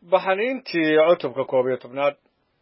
baxniintii cutubka koob iyo tobnaad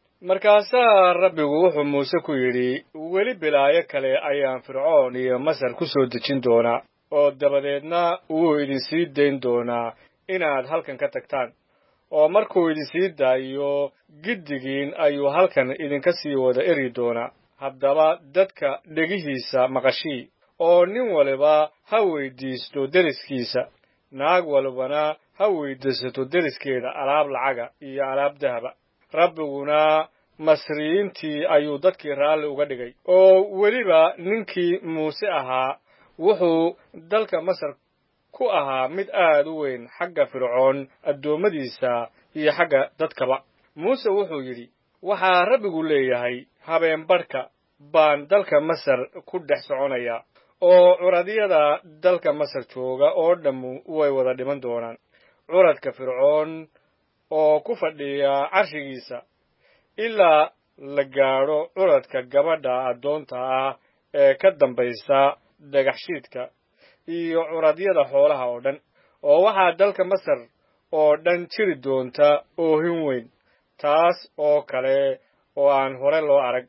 markaasaa rabbigu wuxuu muuse ku yidhi weli bilaayo kale ayaan fircoon iyo masar ku soo dejin doonaa oo dabadeedna wuu idinsii dayn doonaa inaad halkan ka tagtaan oo markuu idinsii daayo giddigiin ayuu halkan idinka sii wada eri doonaa haddaba dadka dhegihiisa maqashii oo nin waliba ha weyddiisto deriskiisa naag walibana ha weyddiisato deriskeeda alaab lacaga iyo alaab dahaba rabbiguna masriyiintii ayuu dadkii raalli uga dhigay oo weliba ninkii muuse ahaa wuxuu dalka masar ku ahaa mid aad u weyn xagga fircoon addoommadiisa iyo xagga dadkaba muuse wuxuu yidhi waxaa rabbigu leeyahay habeenbadhka baan dalka masar ku dhex soconayaa oo curadyada dalka masar jooga oo dhammu way wada dhiman doonaan curadka fircoon oo ku fadhiya carshigiisa ilaa la gaadho curadka gabadha addoonta ah ee ka dambaysa dhagaxshiidka iyo curadyada xoolaha oo dhan oo waxaa dalka masar oo dhan jiri doonta oohin weyn taas oo kale oo aan hore loo arag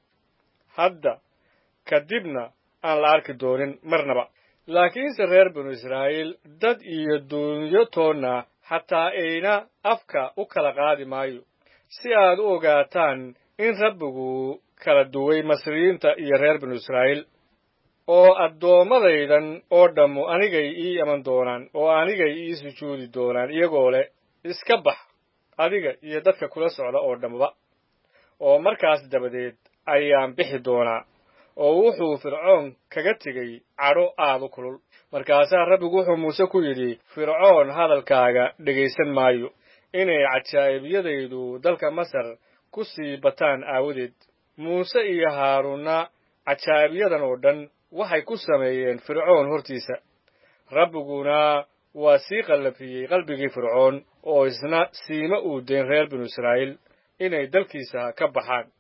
hadda kadibna aan la arki doonin marnaba laakiinse reer binu israa'iil dad iyo duunyo toonna xataa ayna afka u kala qaadi maayo si aad u ogaataan in rabbigu kala duway masriyiinta iyo reer binu israa'iil oo addoommadaydan oo dhammu anigay ii iman doonaan oo anigay ii sujuudi doonaan iyagoo leh iska bax adiga iyo dadka kula socda oo dhammaba oo markaas dabadeed ayaan bixi doonaa oo wuxuu fircoon kaga tegey cadho aad u kulul markaasaa rabbigu wuxuu muuse ku yidhi fircoon hadalkaaga dhegaysan maayo inay cajaa'ibiyadaydu dalka masar ku sii bataan aawadeed muuse iyo haaruunna cajaa'ibiyadan oo dhan waxay ku sameeyeen fircoon hortiisa rabbiguna waa sii qallafiyey qalbigii fircoon oo isna siima uu dayn reer binu israa'iil inay dalkiisa ka baxaan